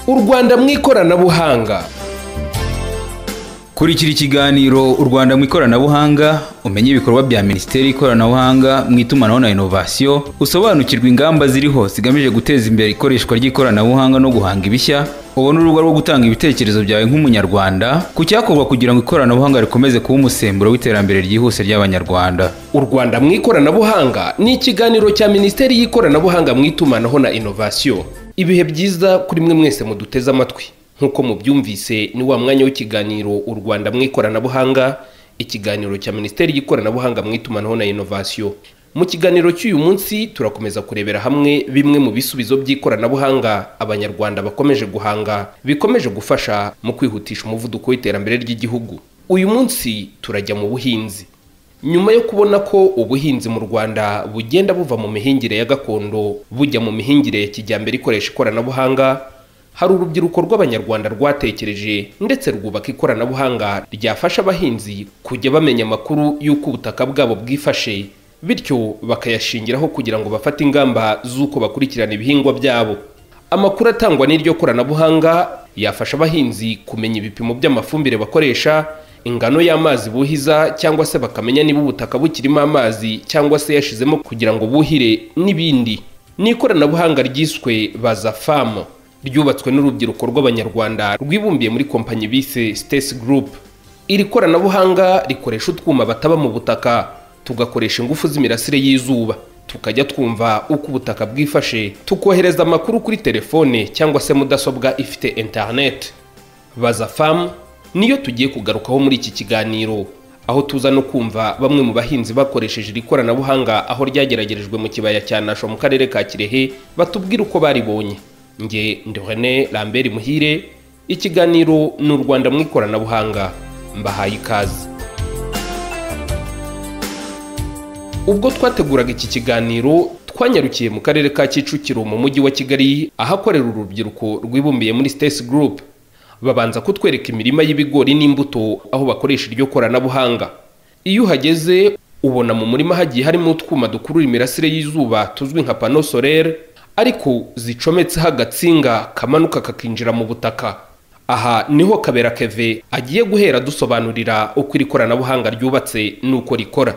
u rwanda mu ikoranabuhanga kurikira ikiganiro u rwanda mu ikoranabuhanga umenye ibikorwa bya minisiteri y'ikoranabuhanga mu itumanaho na inovasiyo usobanukirwe ingamba ziriho zigamije guteza imbere ikoreshwa ry'ikoranabuhanga no guhanga ibishya ubone urubuga rwo gutanga ibitekerezo byawe nk'umunyarwanda ku cyakorwa kugira ngo ikoranabuhanga rikomeze kuba umusemburo w'iterambere ryihuse ry'abanyarwanda u rwanda mu ikoranabuhanga ni ikiganiro cya minisiteri y'ikoranabuhanga mu itumanaho na inovasiyo ibihe byiza kuri mwe mwese muduteze amatwi nk'uko mubyumvise ni wa mwanya w'ikiganiro u rwanda mu ikoranabuhanga ikiganiro cya minisiteri y'ikoranabuhanga mu itumanaho na inovasiyo mu kiganiro cy'uyu munsi turakomeza kurebera hamwe bimwe mu bisubizo by'ikoranabuhanga abanyarwanda bakomeje guhanga bikomeje gufasha mu kwihutisha umuvuduko w'iterambere ry'igihugu uyu munsi turajya mu buhinzi nyuma yo kubona ko ubuhinzi mu rwanda bugenda buva mu mihingire ya gakondo bujya mu mihingire ya kijyambere ikoresha ikoranabuhanga hari urubyiruko rw'abanyarwanda rwatekereje ndetse rwubaka ikoranabuhanga ryafasha abahinzi kujya bamenya amakuru y'uko ubutaka bwabo bwifashe bityo bakayashingiraho kugira ngo bafate ingamba z'uko bakurikirana ibihingwa byabo amakuru atangwa n'iryo koranabuhanga yafasha abahinzi kumenya ibipimo by'amafumbire bakoresha ingano y'amazi buhiza cyangwa se bakamenya niba ubutaka bukirimo amazi cyangwa se yashizemo kugira ngo buhire n'ibindi ni ikoranabuhanga ryiswe bazafamu ryubatswe n'urubyiruko rw'abanyarwanda rwibumbiye muri kompanyi bise Stacy Group iri koranabuhanga rikoresha utwuma bataba mu butaka tugakoresha ingufu z'imirasire y'izuba tukajya twumva uko ubutaka bwifashe tukohereza amakuru kuri telefone cyangwa se mudasobwa ifite internet baza famu niyo tugiye kugarukaho muri iki kiganiro aho tuza no kumva bamwe mu bahinzi bakoresheje iri koranabuhanga aho ryageragerejwe mu kibaya cya Nasho mu karere ka Kirehe batubwira uko baribonye nge ndi René Lambert Muhire ikiganiro ni u Rwanda mu ikoranabuhanga mbahaye ikaze ubwo twateguraga iki kiganiro twanyarukiye mu karere ka Kicukiro mu mujyi wa Kigali ahakorera urubyiruko rwibumbiye muri Stacy Group babanza kutwereka imirima y'ibigori n'imbuto aho bakoresha iryo koranabuhanga iyo uhageze ubona mu murima hagiye harimo utwuma dukurura imirasire y'izuba tuzwi nka pano solaire ariko zicometseho agatsinga kamanuka kakinjira mu butaka aha niho kabera keve agiye guhera dusobanurira uko iri koranabuhanga ryubatse n'uko rikora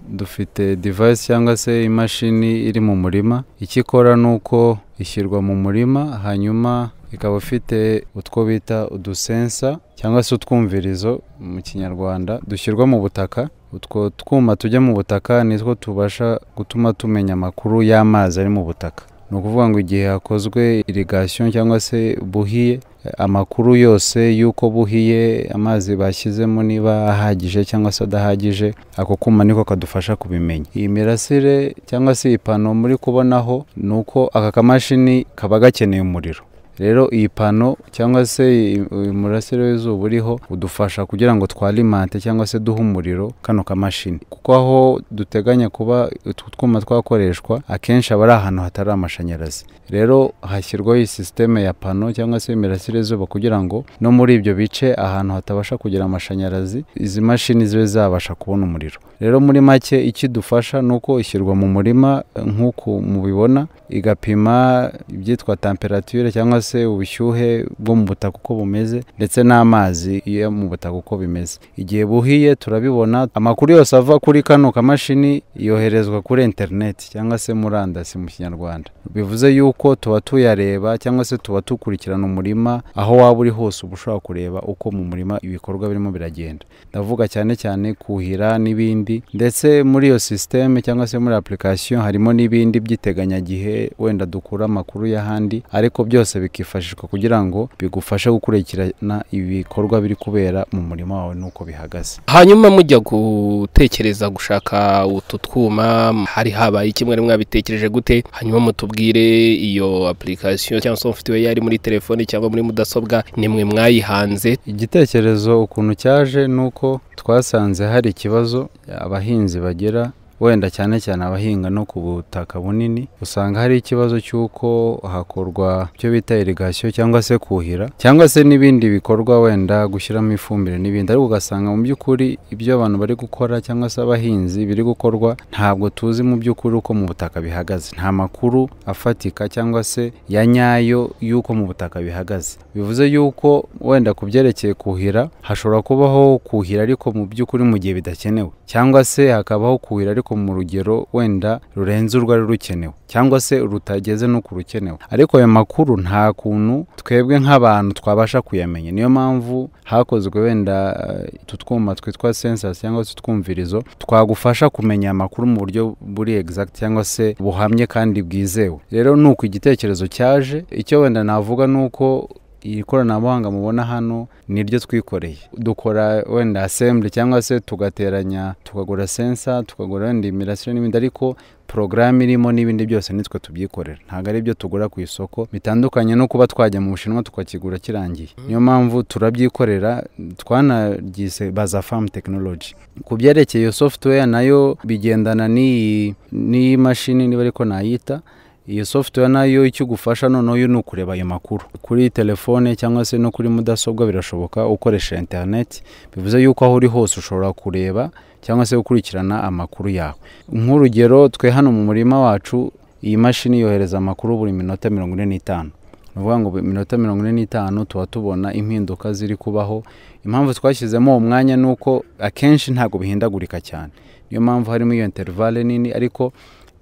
dufite divayisi cyangwa se imashini iri mu murima icyo ikora ni uko ishyirwa mu murima hanyuma ikaba ifite utwo bita udusensa cyangwa se utwumvirizo mu kinyarwanda dushyirwa mu butaka utwo twuma tujya mu butaka nitwo tubasha gutuma tumenya amakuru y'amazi ari mu butaka ni ukuvuga ngo igihe hakozwe irigasiyo cyangwa se buhiye amakuru yose y'uko buhiye amazi bashyizemo niba ahagije cyangwa se adahagije ako kuma niko kadufasha kubimenya iyi mirasire cyangwa se iyi pano muri kubonaho ni uko aka kamashini kaba gakeneye umuriro rero iyi pano cyangwa se umurasire w'izuba uriho udufasha kugira ngo twarimante cyangwa se duhe umuriro kano kamashini kuko aho duteganya kuba utu twuma twakoreshwa akenshi aba ari ahantu hatari amashanyarazi rero hashyirwaho iyi sisiteme ya pano cyangwa se imirasire izuba kugira ngo no muri ibyo bice ahantu hatabasha kugira amashanyarazi izi mashini zibe zabasha kubona umuriro rero muri make icyo idufasha ni uko ishyirwa mu murima nk'uko mubibona igapima ibyitwa temperature cyangwa se se ubushyuhe bwo mu butaka uko bumeze ndetse n'amazi yo mu butaka uko bimeze igihe buhiye turabibona amakuru yose ava kuri kano kamashini yoherezwa kuri interineti cyangwa se murandasi mu kinyarwanda bivuze yuko tuba tuyareba cyangwa se tuba dukurikirana umurima aho waba uri hose uba ushobora kureba uko mu murima ibikorwa birimo biragenda ndavuga cyane cyane kuhira n'ibindi ndetse muri iyo sisiteme cyangwa se muri apulikasiyo harimo n'ibindi by'iteganyagihe wenda dukura amakuru y'ahandi ariko byose bikifashishwa kugira ngo bigufashe gukurikirana ibikorwa biri kubera mu murima wawe n'uko bihagaze hanyuma mujya gutekereza gushaka utu twuma hari habaye kimwe rimwe wabitekereje gute hanyuma mutubwire iyo apulikasiyo cyangwa se mufite yari muri telefoni cyangwa muri mudasobwa ni mwe mwayihanze igitekerezo ukuntu cyaje ni uko twasanze hari ikibazo abahinzi bagira wenda cyane cyane abahinga no ku butaka bunini usanga hari ikibazo cy'uko hakorwa icyo bita irigasiyo cyangwa se kuhira cyangwa se n'ibindi bikorwa wenda gushyiramo ifumbire n'ibindi ariko ugasanga mu by'ukuri ibyo abantu bari gukora cyangwa se abahinzi biri gukorwa ntabwo tuzi mu by'ukuri uko mu butaka bihagaze nta makuru afatika cyangwa se ya nyayo y'uko mu butaka bihagaze bivuze yuko wenda ku byerekeye kuhira hashobora kubaho kuhira ariko mu by'ukuri mu gihe bidakenewe cyangwa se hakabaho kuhira ariko mu rugero wenda rurenze urwari rukenewe cyangwa se rutageze no ku rukenewe ariko ayo makuru nta kuntu twebwe nk'abantu twabasha kuyamenya niyo mpamvu hakozwe wenda eh, utu twuma twitwa sensasi cyangwa se utwumvirizo twagufasha kumenya amakuru mu buryo buri exact cyangwa se buhamye kandi bwizewe rero ni uko igitekerezo cyaje icyo wenda navuga ni uko iri koranabuhanga mubona hano ni ryo twikoreye dukora wenda assembly cyangwa se tugateranya tukagura sensa tukagura wenda imirasire n'ibindi ariko porogaramu irimo n'ibindi byose nitwe tubyikorera ntabwo ari byo tugura ku isoko bitandukanye no kuba twajya mu bushinwa tukakigura kirangiye niyo mpamvu turabyikorera twanaryise baza famu tekinoloji ku byerekeye iyo software nayo bigendana n'iyi n'iyi mashini niba ariko nayita iyo software nayo icyo igufasha noneho yo ni ukureba ayo makuru kuri telefone cyangwa se no kuri mudasobwa birashoboka ukoresha interineti bivuze yuko aho uri hose ushobora kureba cyangwa se gukurikirana amakuru yawe nk'urugero twe hano mu murima wacu iyi mashini yohereza amakuru buri minota mirongo ine n'itanu ni ukuvuga ngo buri minota mirongo ine n'itanu tuba tubona impinduka ziri kubaho impamvu twashyizemo uwo mwanya ni uko akenshi ntabwo bihindagurika cyane niyo mpamvu harimo iyo interivale nini ariko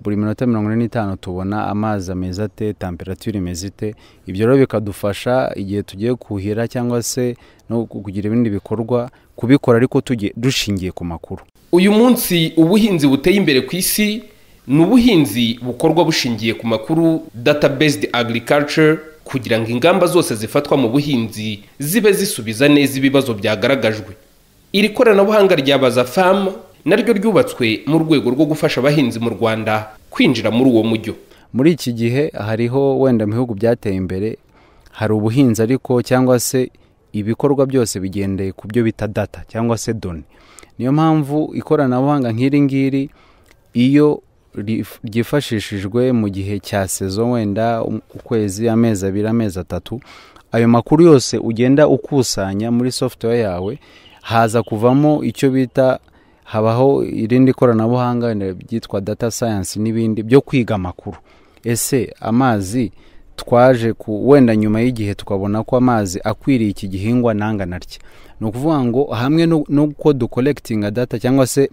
buri minota mirongo ine n'itanu tubona amazi ameze ate temperatire imeze ite ibyo rero bikadufasha igihe tugiye kuhira cyangwa se no kugira ibindi bikorwa kubikora ariko tugi- dushingiye ku makuru uyu munsi ubuhinzi buteye imbere ku isi ni ubuhinzi bukorwa bushingiye ku makuru data based agriculture kugira ngo ingamba zose zifatwa mu buhinzi zibe zisubiza neza ibibazo byagaragajwe iri koranabuhanga rya baza famu naryo ryubatswe mu rwego rwo gufasha abahinzi mu rwanda kwinjira muri uwo mujyo muri iki gihe hariho wenda mu bihugu byateye imbere hari ubuhinzi ariko cyangwa se ibikorwa byose bigendeye ku byo bita data cyangwa se doni niyo mpamvu ikoranabuhanga nk'iri ngiri iyo rif- ryifashishijwe mu gihe cya sezo wenda um- ukwezi amezi abiri amezi atatu ayo makuru yose ugenda ukusanya muri software yawe haza kuvamo icyo bita habaho irindi koranabuhanga wenda ryitwa data sayansi n'ibindi byo kwiga amakuru ese amazi twaje ku wenda nyuma y'igihe tukabona ko amazi akwiriye iki gihingwa nanga naryo ni ukuvuga ngo hamwe no- n'uko dukolekitinga data cyangwa se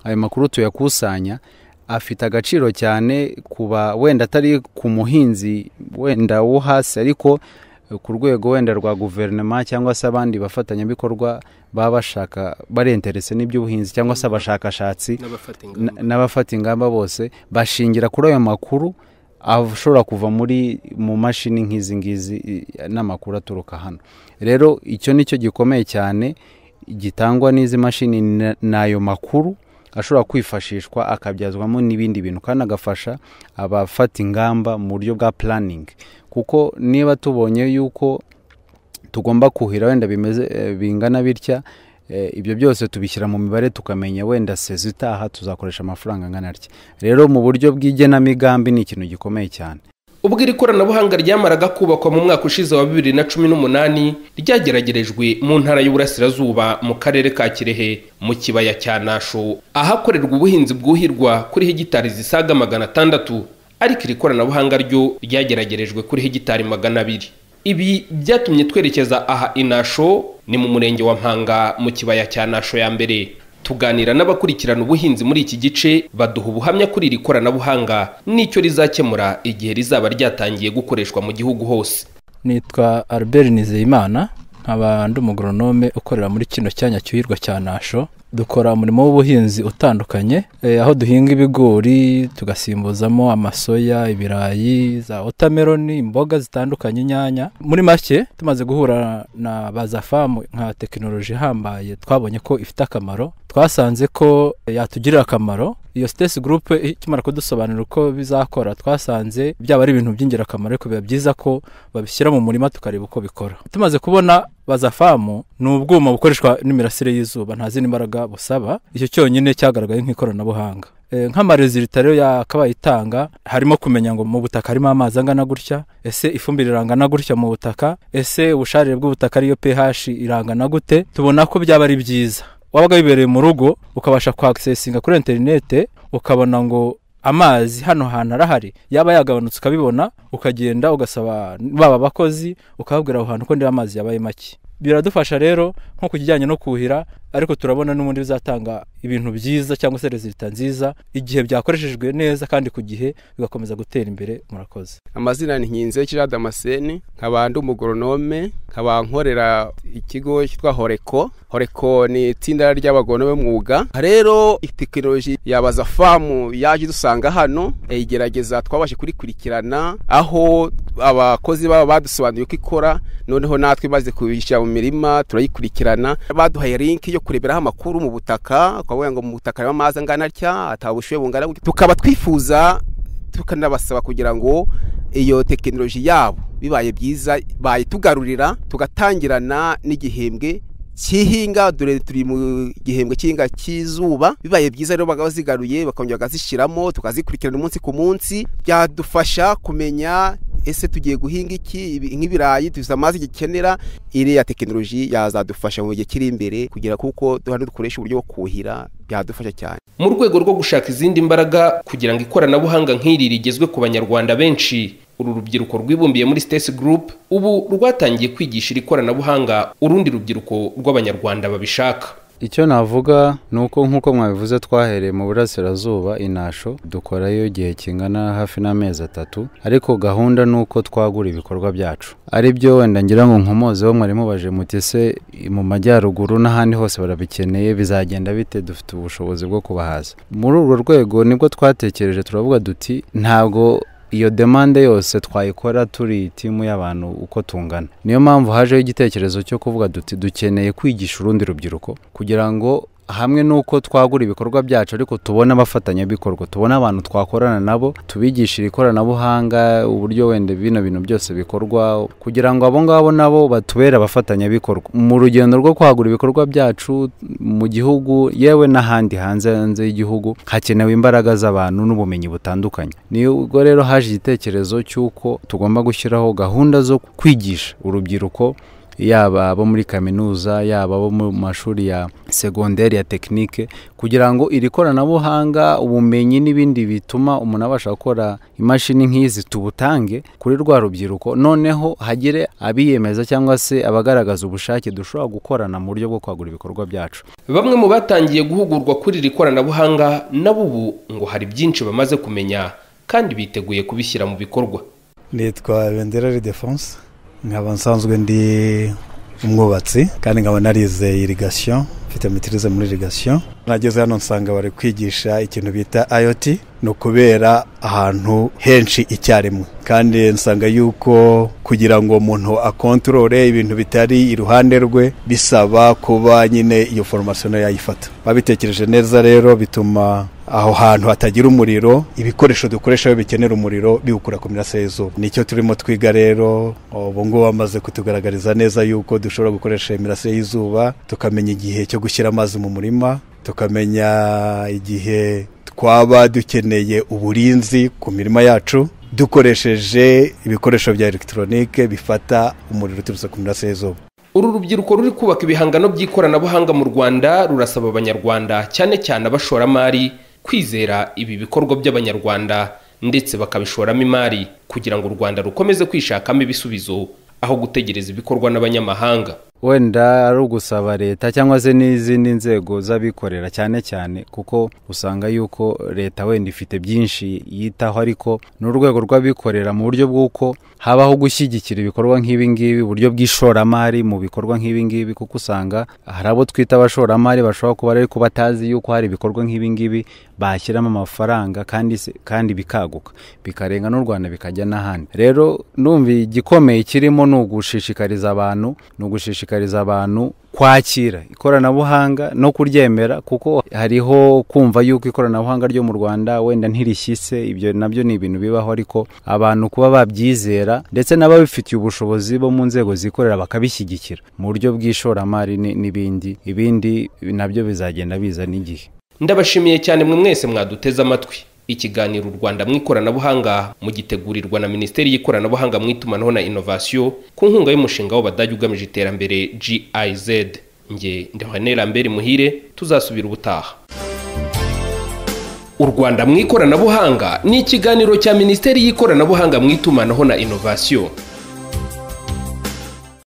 ayo makuru tuyakusanya afite agaciro cyane kuba wenda atari ku muhinzi wenda wo hasi ariko ku rwego wenda rwa guverinoma cyangwa se abandi bafatanyabikorwa baba bashaka barenterese n'iby'ubuhinzi cyangwa se abashakashatsi na- n'abafata ingamba bose bashingira kuri ayo makuru ashobora kuva muri mu mashini nk'izi ngizi i- n'amakuru aturuka hano rero icyo ni cyo gikomeye cyane gitangwa n'izi mashini na- n'ayo makuru ashobora kwifashishwa akabyazwamo n'ibindi bintu kandi agafasha abafata ingamba mu buryo bwa puraningi kuko niba tubonye yuko tugomba kuhira wenda bimeze eh, bingana bitya eh, ibyo byose tubishyira mu mibare tukamenya wenda sezo itaha tuzakoresha amafaranga angana atya rero mu buryo bw'igenamigambi ni ikintu gikomeye cyane ubwo iri koranabuhanga ryamaraga kubakwa mu mwaka ushize wa bibiri na cumi n'umunani ryageragerejwe mu ntara y'uburasirazuba mu karere ka kirehe mu kibaya cya nasho ahakorerwa ubuhinzi bwuhirwa kuri hegitari zisaga magana atandatu ariko iri koranabuhanga ryo ryageragerejwe kuri hegitari magana abiri ibi byatumye twerekeza aha inasho ni mu murenge wa mpanga mu kibaya cya nasho ya mbere tuganira n'abakurikirana ubuhinzi muri iki gice baduha ubuhamya kuri iri koranabuhanga n'icyo rizakemura igihe rizaba ryatangiye gukoreshwa mu gihugu hose nitwa albert nizeyimana nkaba ndi umugoronome ukorera muri kino cyanya cyuhirwa cya nasho dukora umurimo w'ubuhinzi utandukanye eh, aho duhinga ibigori tugasimbuzamo amasoya ibirayi za wotameroni imboga zitandukanye inyanya muri make tumaze guhura na baza famu nka tekinoloji ihambaye twabonye ko ifite akamaro twasanze ko yatugirira akamaro iyo sitesi gurupe ikimara kudusobanurira uko bizakora twasanze byaba ari ibintu by'ingirakamaro ariko biba byiza ko babishyira mu murima tukareba uko bikora tumaze kubona bazafamu ni ubwuma bukoreshwa n'imirasire y'izuba nta zindi mbaraga busaba icyo cyonyine cyagaragaye nk'ikoranabuhanga Eh, nk'amarezilita rero yakabaye itanga harimo kumenya ngo mu butaka harimo amazi angana gutya ese ifumbire irangana gutya mu butaka ese ubusharire bw'ubutaka ariyo pH irangana gute tubona ko byaba ari byiza wabaga wibereye mu rugo ukabasha kwakisesinga kuri interinete ukabona ngo amazi hano hantu arahari yaba yagabanutse ukabibona ukagenda ugasaba baba abakozi ukababwira aho hantu ko niba amazi yabaye make biradufasha rero nko ku kijyanye no kuhira ariko turabona n'ubundi bizatanga ibintu byiza cyangwa se rezilita nziza igihe byakoreshejwe neza kandi ku gihe bigakomeza gutera imbere murakoze amazina ni nkinze kiriya damascene nkaba ndi umugoronome nkaba nkorera ikigo cyitwa horeko horeko ni itsinda ry'abagoronome b'umwuga rero tekinoloji yabaza famu yaje dusanga hano igerageza twabashe kurikurikirana aho abakozi baba badusobanuye uko ikora noneho natwe maze kubishyira mu mirima turayikurikirana baduhaye linki yo kureberaho amakuru mu butaka ukavuga ngo mu butaka harimo amazi angana atya atabushuye bungana gutya tukaba twifuza tukanabasaba kugira ngo iyo tekinoloji yabo bibaye byiza bayitugarurira tugatangirana n'igihembwe cy'ihinga dore turi mu gihembwe cy'ihinga cy'izuba bibaye byiza rero bakaba bazigaruye bakongera bakazishyiramo tukazikurikirana umunsi ku munsi byadufasha kumenya ese tugiye guhinga iki nk'ibirayi tuzi amazi gikenera iriya tekinoloji yazadufasha mu gihe kiri imbere kugira kuko duhane dukoresha uburyo bwo kuhira byadufasha cyane mu rwego rwo gushaka izindi mbaraga kugira ngo ikoranabuhanga nk'iri rigezwe ku banyarwanda benshi uru rubyiruko rwibumbiye muri Stacy Group ubu rwatangiye kwigisha iri koranabuhanga urundi rubyiruko rw'abanyarwanda babishaka icyo navuga ni uko nk'uko mwabivuze twahereye mu burasirazuba inasho dukorayo igihe kingana hafi n'amezi atatu ariko gahunda ni uko twagura ibikorwa byacu ari byo wenda ngira ngo nkomozeho mwari mubaje muti se mu majyaruguru n'ahandi hose barabikeneye bizagenda bite dufite ubushobozi bwo kubahaza muri urwo rwego nibwo twatekereje turavuga duti ntabwo iyo demande yose twayikora turi timu y'abantu uko tungana niyo mpamvu hajeho igitekerezo cyo kuvuga duti dukeneye kwigisha urundi rubyiruko kugira ngo hamwe n'uko twagura ibikorwa byacu ariko tubona abafatanyabikorwa tubona abantu twakorana nabo tubigishira ikoranabuhanga uburyo wenda bino bintu byose bikorwa kugira ngo abo ngabo nabo batubere abafatanyabikorwa mu rugendo rwo kwagura ibikorwa byacu mu gihugu yewe n'ahandi hanze hanze y'igihugu hakenewe imbaraga z'abantu n'ubumenyi butandukanye nibwo rero haje igitekerezo cy'uko tugomba gushyiraho gahunda zo kwigisha urubyiruko yaba abo muri kaminuza yaba abo mu mashuri ya segonderi ya tekinike kugira ngo iri koranabuhanga ubumenyi n'ibindi bituma umuntu abasha gukora imashini nk'izi tubutange kuri rwa rubyiruko noneho hagire abiyemeza cyangwa se abagaragaza ubushake dushobora gukorana mu buryo bwo kwagura ibikorwa byacu bamwe mu batangiye guhugurwa kuri iri koranabuhanga nabo ubu ngo hari byinshi bamaze kumenya kandi biteguye kubishyira mu bikorwa nitwa benderari defonse nkaba nsanzwe ndi umwubatsi kandi nkaba narize irigasiyo mfite mitirize muri irigasiyo nageze hano nsanga bari kwigisha ikintu bita ayoti ni ukubera ahantu henshi icyarimwe kandi nsanga yuko kugira ngo umuntu akontorore ibintu bitari iruhande rwe bisaba kuba nyine iyo foromasiyo nayo yayifata babitekereje neza rero bituma aho hantu hatagira umuriro ibikoresho dukoresha iyo bikenera umuriro biwukura ku mirasire y'izuba nicyo turimo twiga rero ubu ngubu bamaze kutugaragariza neza yuko dushobora gukoresha imirasire y'izuba tukamenya igihe cyo gushyira amazi mu murima tukamenya igihe twaba dukeneye uburinzi ku mirima yacu dukoresheje ibikoresho bya elegitoronike bifata umuriro uturutse ku mirasire y'izuba uru rubyiruko ruri kubaka ibihangano by'ikoranabuhanga mu rwanda rurasaba abanyarwanda cyane cyane abashoramari kwizera ibi bikorwa by'abanyarwanda ndetse bakabishoramo imari kugira ngo u rwanda rukomeze kwishakamo ibisubizo aho gutegereza ibikorwa n'abanyamahanga wenda ari ugusaba leta cyangwa se n'izindi nzego z'abikorera cyane cyane kuko usanga yuko leta wenda ifite byinshi yitaho ariko ni urwego rw'abikorera mu buryo bw'uko habaho gushyigikira ibikorwa nk'ibi ngibi uburyo bw'ishoramari mu bikorwa nk'ibi ngibi kuko usanga hari abo twita abashoramari bashobora kuba ariko batazi yuko hari ibikorwa nk'ibi ngibi bashyiramo amafaranga kandi se kandi bikaguka bikarenga n'u Rwanda bikajya n'ahandi rero numva igikomeye kirimo ni ugushishikariza abantu ni ugushishikariza gushishikariza abantu kwakira ikoranabuhanga no kuryemera kuko hariho kumva yuko ikoranabuhanga ryo mu Rwanda wenda ntirishyitse ibyo nabyo ni ibintu bibaho ariko abantu kuba babyizera ndetse n'ababifitiye ubushobozi bo mu nzego zikorera bakabishyigikira mu buryo bw'ishoramari n'ibindi ibindi nabyo bizagenda biza n'igihe ndabashimiye cyane mwe mwese mwaduteze amatwi ikiganiro u rwanda mu ikoranabuhanga mugitegurirwa na minisiteri y'ikoranabuhanga mu itumanaho na inovasiyo ku nkunga y'umushinga w'abadage ugamije iterambere giz nge ndahane lambert muhire tuzasubira ubutaha u rwanda mu ikoranabuhanga ni ikiganiro cya minisiteri y'ikoranabuhanga mu itumanaho na inovasiyo